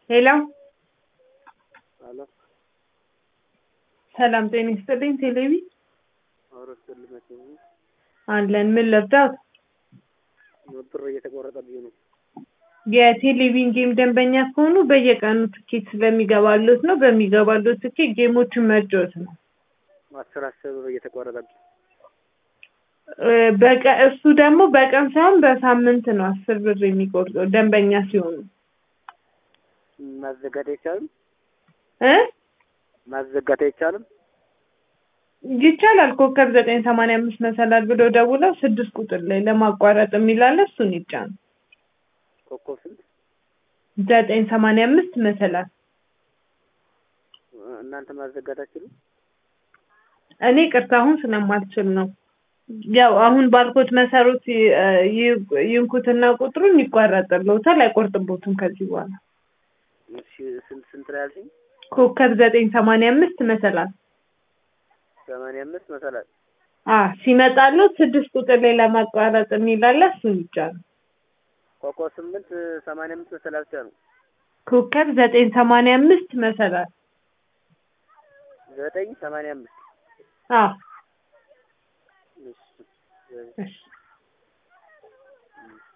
ሄሎ አሎ ሰላም ጤና ይስጥልኝ። ቴሌቪ አውሮስ ልመቸኝ አለን። ምን ለብዳት? ብር እየተቆረጠብኝ ነው። የቴሌቪዥን ጌም ደንበኛ ከሆኑ በየቀኑ ትኬት ስለሚገባሉት ነው። በሚገባሉት ትኬት ጌሞችን መጫወት ነው። አስር አስር ብር እየተቆረጠብኝ እ በቀ- እሱ ደግሞ በቀን ሳይሆን በሳምንት ነው አስር ብር የሚቆርጠው ደንበኛ ሲሆኑ ማዘጋት አይቻልም። እ ማዘጋት አይቻልም። ይቻላል። ኮከብ ዘጠኝ ሰማንያ አምስት መሰላል ብለው ደውለው ስድስት ቁጥር ላይ ለማቋረጥ የሚላለ እሱን ይጫኑ። ኮከብ ስንት? ዘጠኝ ሰማንያ አምስት መሰላል እናንተ ማዘጋት አትችሉም? እኔ ቅርታ አሁን ስለማልችል ነው። ያው አሁን ባልኮት መሰረት ይ- ይ- ይንኩትና ቁጥሩን ይቋረጥልዎታል፣ አይቆርጥቦትም ከዚህ በኋላ እሺ ስንት ስንት ነው ያልሽኝ? ኮከብ ዘጠኝ ሰማንያ አምስት መሰላል ሰማንያ አምስት መሰላል አ ሲመጣልዎት ስድስት ቁጥር ላይ ለማቋረጥ የሚላለ እሱን ይጫኑ። ኮከብ ስምንት ሰማንያ አምስት መሰላል ብቻ ነው። ኮከብ ዘጠኝ ሰማንያ አምስት መሰላል ዘጠኝ ሰማንያ አምስት አ እሺ እሺ